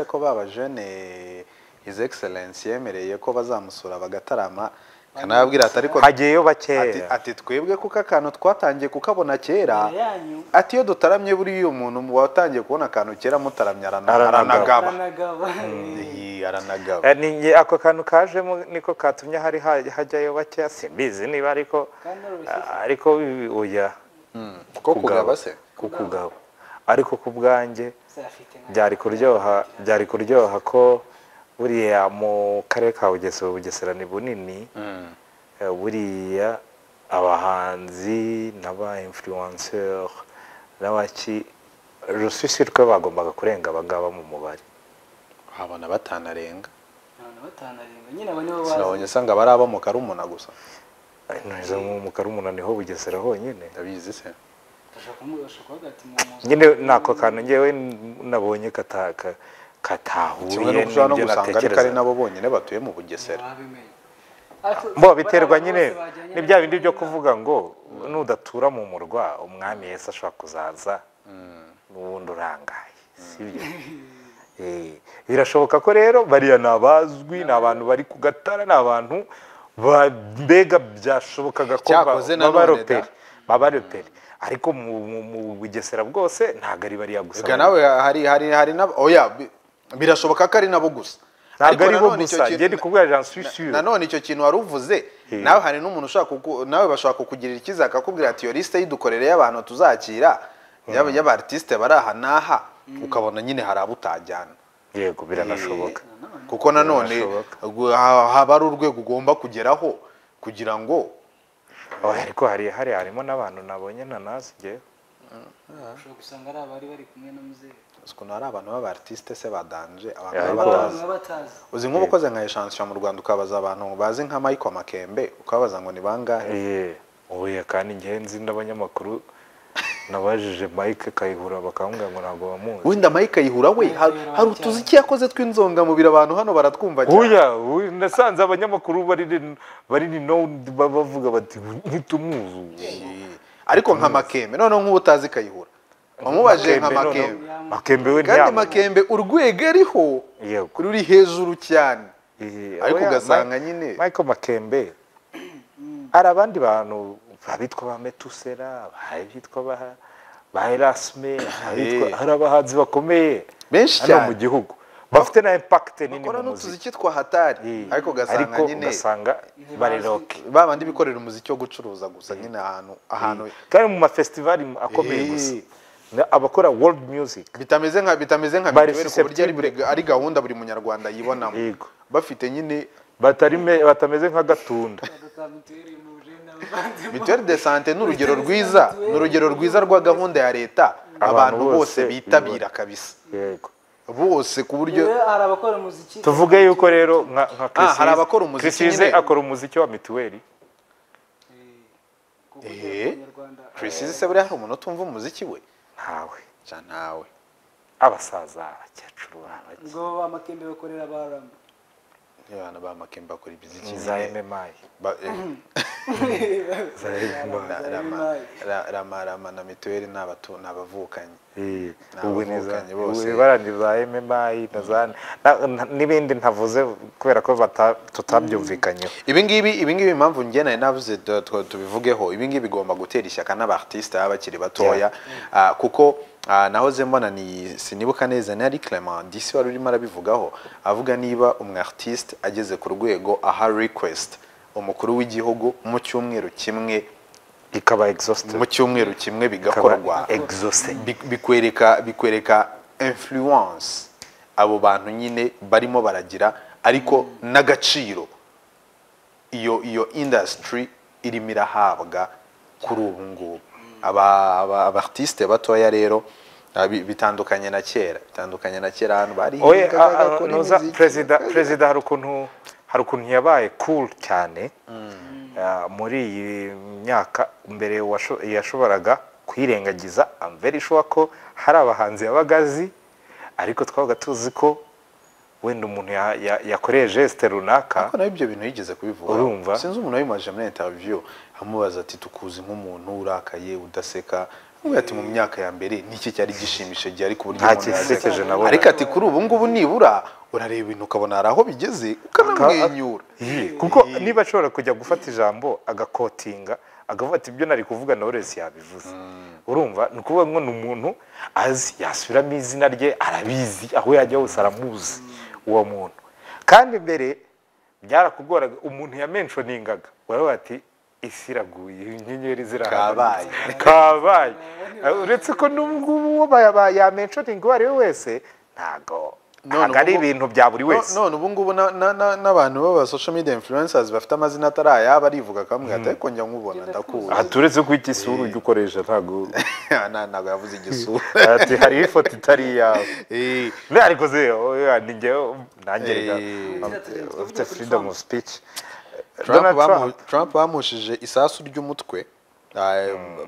ko babajene his excellence yemereye ko bazamusura bagatarama kanababwira ati ariko hagiyeyo ati, bakeya ati twebwe kuko akantu twatangiye kukabona kera Imbere yanyu. ati iyo dutaramye buriya umuntu watangiye kubona akantu kera mutaramye arana- aranagaba Aranagaba. Aranagaba. Iyi, aranagaba Eh, ni njye ako kantu kajemo niko katumye hari ha- hajyayo bakeya simbizi niba ariko Kandi urushyi ariko bi- oya ko kugaba se kukugaba ariko ku bwanjye zafite nka- byari kuryoha byari kuryoha ko buriya mu karere ka bugesera bugesera ni bunini Mm. Eh, buriya abahanzi n'aba influencer n'abaki rusisi rwe bagombaga kurenga abagaba mu mubare habona batanarenga abantu batanu arindwi nyine abo nibo bazi sinabonye usanga bari abo mu karumuna gusa neza mu karumuna niho bugesera honyine ndabizi se bashobora kumu- bashobora kuvuga ati mu- nyine nako kantu njyewe nabonye kata- ka- kimwe nuko katahuye ushobora no n'ibyo gusanga ariko ari nabo bonyine batuye mu bugesera ntibabimenye. Ariko bo biterwa bariya nyine bose bajyanye ni bya bindi n'abandi byo kuvuga ngo nudatura mu murwa umwami yesu ashobora kuzaza n'ubundi urangaye sibyo Eh, birashoboka ko rero bariya ni abazwi ni abantu bari ku gatara ni abantu ba- mbega byashobokaga ko ba- Cyakoze nanone baba da. roperi baba roperi ariko mu- mu- mu bugesera bwose ntabwo ari bariya gusa Ega nawe hari hari hari nabo oya bi- birashoboka ko ari nabo gusa ntabwo ari bo nanone icyo gusa kintu- njye ndi kubwira jean swisure nanone icyo kintu wari uvuze Eh. nawe hari n'umuntu ushaka kuku- nawe bashobora kukugirira ikiza akakubwira ati iyo lisite yidukorere y'abantu tuzakira yaba y'abartisite bari aha n'aha ukabona nyine hari abo utajyana yego biranashoboka kuko nanone Birashoboka. gu- ha- haba ari urwego ugomba kugeraho kugira ngo Oh, ariko hari hari harimo n'abantu nabonye ntanazi njyewe ushobora gusanga ari abari bari kumwe n'umuzehe uzi ukuntu hari abantu b'abartisite se badanje abantu Yeah, baba ariko- batazi. baba batazi uzi nk'ubukoze nka eshansiyo mu rwanda ukabaza abantu bazi nka michael makembe ukababaza ngo ni bangahe Eh, oya kandi njyewe nzi n'abanyamakuru nabajije mike kayihura bakambwira ngo ntabwo bamuzi wenda mike ayihura we har- hari utuzi icyo yakoze tw'inzongamubiri abantu hano baratwumva cyane oya oya, nasanze abanyamakuru bari bari no bavuga bati ntitumuzi ubu." Eh, ariko nka makembe noneho nk'ubu utazi kayihura wamubajije nka Makembe noneho- makembe makembe we kandi ntiyamubona. makembe urwego ariho Yego. ruri hejuru cyane Eh, ariko oya, ugasanga Mi- nyine- Michael Makembe hari abandi bantu babitwa ba Metusera babitwa ba ba Erasme abitwa- Eh. hari abahanzi bakomeye Benshi hano cyane. mu gihugu bafite na impact nini bakora mu n'utuzi muziki cyitwa hatari Eh, ariko ugasanga ariko nyine ugasanga bariroke ba bandi bikorera umuziki wo gucuruza gusa nyine ahantu ahantu kandi mu mafestivali akomeye Eh. gusa Na- abakora world music bitameze nka bitameze nka Bari mituweli ku buryo ari buri- susceptible. ari gahunda buri munyarwanda yibonamo Yego. bafite nyine batari me- batameze nka gatunda badata mituweli mu bujene abavanzemo mituweli de sante ni urugero rwiza ni urugero rwiza rwa gahunda ya leta abantu bose bose bitabira kabisa yego bose ku buryo Rero hari abakora umuziki tuvuge yuko rero nka nka Chris hari Ease- abakora umuziki Chris Ease nyine. akora umuziki wa mituweli Eh, kuko Eh. Abanyarwanda Chris Ease se buriya hari umuntu utumva umuziki we ntawe ja nawe abasaza abakecuru abaki- ubwo ba makembe bakorera ba rama Iyo abantu ba makemba bakora imiziki za nyine MMA ba- eh, za MMA ra- rama ra- rama rama na mituweli ni abatu- ni abavukanyi Eh, Ni ubu ni za abavukanyi bose. ubu bara ni za MMA na za na- na- n'ibindi ntavuze kubera ko bata- tutabyumvikanyeho ibingibi ibingibi impamvu njye nari navuze tu- tu- tubivugeho ibingibi bigomba gutera ishyaka n'abartiste baba bakiri batoya Ah, kuko ah, nahoze mbona ni sinibuka neza ni ari Clement disi wari urimo arabivugaho avuga niba umwartiste ageze ku rwego aha request umukuru w'igihugu mu cyumweru kimwe ikaba exhausted mu cyumweru kimwe ikaba bigakorwa exhausted Bi- bikwereka bikwereka influence abo bantu nyine barimo baragira ariko n'agaciro iyo iyo industry irimo irahabwa kuri ubu ngubu aba aba- abartiste batoya rero ah, bi- bitandukanye na kera bitandukanye na kera ahantu bari oye a- a- nuza perezida perezida hari ukuntu hari ukuntu yabaye cool cyane Ah, muri iyi myaka mbere washo- yashoboraga kuyirengagiza I'm very sure ko hari abahanzi yabaga azi ariko twabaga tuzi ko wenda umuntu ya- ya- yakoreye gesite runaka Ariko nawe ibyo bintu yigeze kubivuga Urumva? sinzi umuntu wabimaje muri interview amubaza ati tukuzi nk'umuntu urakaye udaseka Ubu ati mu myaka ya mbere niki cyari gishimishije gihe ariko uburyo Nta umuntu kisekeje yazanye. nabonye. ariko ati kuri ubu ngubu nibura urareba ibintu ukabona hari aho bigeze ukanamwenyura Iyi, kuko niba ashobora kujya gufata ijambo agakotinga akavuga ati ibyo nari kuvuga na Knowless yabivuze urumva ni ukuvuga ngo ni umuntu azi yasubiramo izina rye arabizi aho yajya hose aramuzi uwo muntu kandi mbere byarakugoraga umuntu yamenshoningaga waravuga ati isi iraguye inyenyeri zirahagarara." Kabaye. kabaye uretse ko n'ubungubu yamenshoninga uwo ari we wese ntago None ntago ari ubu- ibintu bya buri wese No- none ubu ngubu na- na- na- n'abantu b'aba social media influencers bafite amazina atari ayabo arivuga akamubwira ati ariko njya nkubona ndakuzi aha turetse ko igisura ujya ukoresha ntabwo Na- ntabwo yavuze igisura ati hariho ifoto itari iyawe Eh, niba ariko ze ni njyewe nanjye reka Eh. ufite freedom of speech Trump Donald bamu- Trump Trump bamushije isasu ry'umutwe Ah,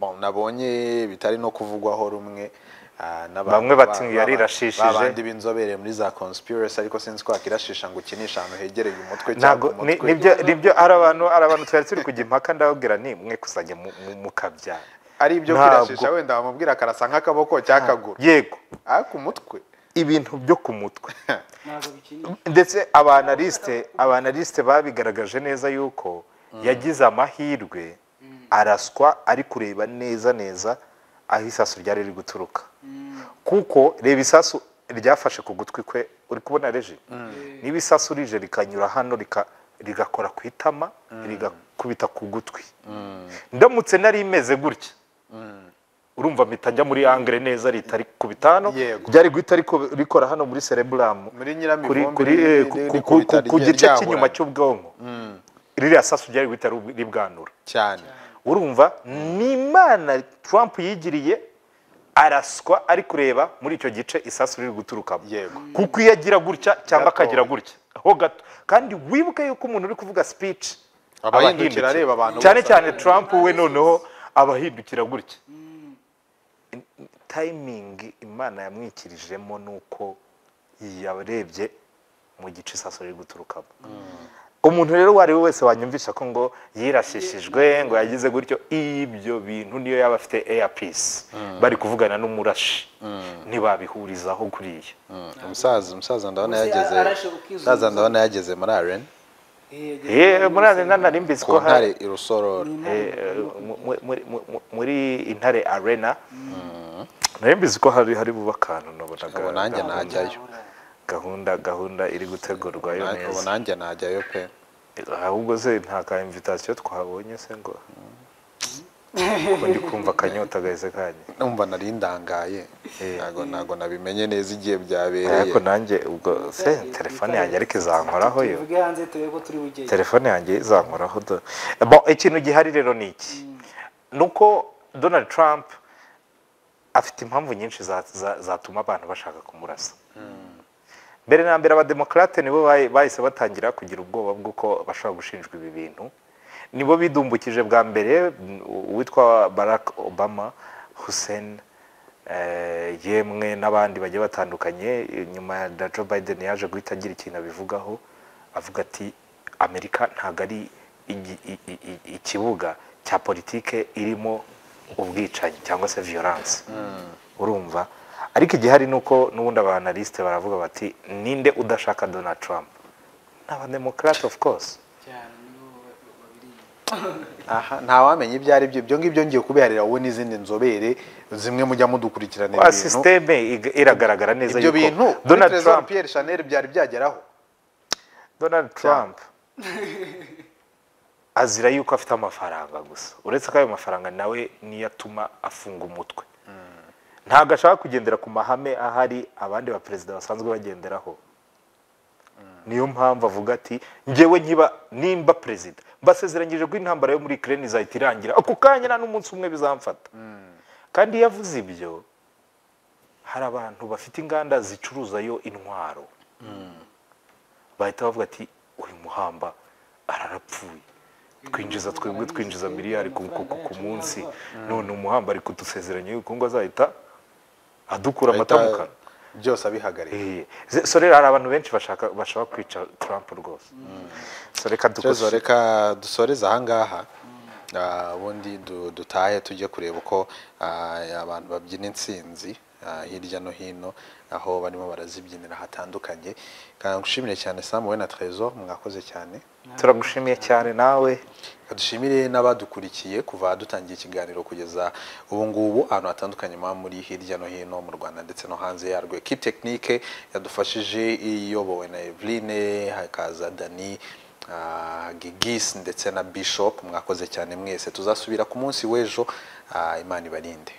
bon, nabonye bitari no kuvugwaho rumwe Ah, n'abantu Bamwe bati ba- ngo yari ba- irashishije. ba bandi b'inzobere muri za conspiracy ariko sinzi ko wakirashisha ngo ukinishe ahantu hegereye umutwe cyangwa ntabwo ku ni- mutwe. nibyo nibyo ari abantu ari abantu twari turi kujya impaka ndababwira ni mwe kuzajya mu- mu- mukabyara ari ibyo Ntabwo. kwirashisha wenda wamubwira karasa nk'akaboko cyangwa akaguru yego ariko umutwe ibintu byo ku mutwe ntabwo bikinisha ndetse abanaliste abanaliste babigaragaje neza yuko yagize amahirwe araswa ari kureba neza neza aho isasu ryari riri guturuka kuko reba isasu ryafashe ku gutwi kwe uri kubona reje niba isasu rije rikanyura hano rika- rigakora ku itama rigakubita ku gutwi ndamutse nari imeze gutya urumva mpita njya muri angere neza ritari kubita hano Yego. ryari guhita riko- rikora hano muri cereburamu muri nyiramivumbi kuri kuri ri- eh, ri- ku- ri- ku- ku- rikubita ku rye- gice ryahura. cy'inyuma cy'ubwonko ririya sasu ryari guhita ri- ribwanura cyane urumva ni imana trump yigiriye araswa ari kureba muri icyo gice isasu riri guturukamo Yego. kuko iyo agira gutya cyangwa Gato. akagira gutya ho gato kandi wibuke yuko umuntu uri kuvuga speech Aba aba yindukira ahindukira. areba abantu cyane bose. cyane trump we noneho aba ahindukira gutya tayimingi imana yamwikirijemo ni uko yarebye mu gice isaso riri guturukamo umuntu rero uwo ari we wese wanyumvisha ko ngo yirashishijwe ngo yagize gutyo ibyo bintu niyo yaba afite eyapisi bari kuvugana n'umurashi ntibabihurizaho kuriya umusaza umusaza ndabona Uzi, yageze arashe ukizunguza. umusaza ndabona yageze muri arena yewe muri arena narimbizi ku ko hari ntare irusororo eh, mu- mu- muri- mu- muri intare arena narimbizi ko hari hari buba akantu nabonaga ubu nanjye gahunda- najyayo gahunda gahunda iri gutegurwayo Na- ubu neza nanjye najyayo pe ahubwo se nta ka invitation twabonye se ngo kuko ndi kumva akanyota gahise kanye numva nari ndangaye ntago ntago nabimenye neza igihe byabereye ariko nanjye ubwo se telefone yanjye ariko izankoraho yo tuvuge hanze turebe ko turi bugeye telefone yanjye izankoraho do Bon, ikintu gihari rero ni iki ni uko donald trump afite impamvu nyinshi za- za- zatuma abantu bashaka kumurasa mbere na mbere abademokarate nibo bahi- bahise batangira kugira ubwoba bw'uko bashobora gushinjwa ibi bintu nibo bidumbukije bwa mbere mm, uwitwa barack obama hussein eh, yemwe n'abandi bagiye batandukanye nyuma ya na joe biden yaje guhita agira ikintu abivugaho avuga ati amerika ntabwo ari igi- i- i- i- ikibuga cya politike irimo ubwicanyi cyangwa se violence urumva ariko igihari ni uko n'ubundi abanalisite baravuga bati ninde udashaka donald trump ni abademokarate of course cyane nibo ba- babiri aha ntawamenya ibyo ari byo ibyo ngibyo ngiye kubiharira wowe n'izindi nzobere zimwe mujya mudukurikirana wa ibintu sisiteme iga- iragaragara neza ibyo bintu yuko donald donald trump trump pierre chanel byari byageraho donald trump azira yuko afite amafaranga gusa uretse ko ayo mafaranga nawe niyo atuma afunga umutwe ntabwo ashaka kugendera ku mahame ahari abandi baperezida basanzwe bagenderaho niyo mpamvu avuga ati ngewe nkiba nimba perezida mbasezeranyije ko intambara yo muri Ukraine izahita irangira ako kanya nta n'umunsi umwe bizamfata kandi iyo avuze ibyo hari abantu bafite inganda zicuruzayo intwaro bahita bavuga ati uyu muhamba ararapfuye twinjiza twebwe twinjiza miliyari ku, ku, ku, ku munsi none umuhamba ari kudusezeranya yuko ngo azahita adukura amata mu kanwa byose abihagarika Eh, ze- so rero hari abantu benshi bashaka bashaka kwica Trump rwose so reka Chezo dukoze reka dusoreze ahangaha Ah, ubundi du- dutahe tujye kureba uko ah, abantu babyina intsinzi ah, hirya no hino aho barimo barazibyinira hatandukanye Kandi ngushimire cyane Sam we na Trezor mwakoze cyane turagushimiye cyane nawe dushimire n'abadukurikiye kuva dutangiye ikiganiro kugeza ubu ngubu ahantu hatandukanye muba muri hirya no hino mu rwanda ndetse no hanze yarwo ekipe tekinike yadufashije iyobowe na eveline hakaza dani ah, gigis ndetse na bishop mwakoze cyane mwese tuzasubira ku munsi w'ejo ah, imana ibarinde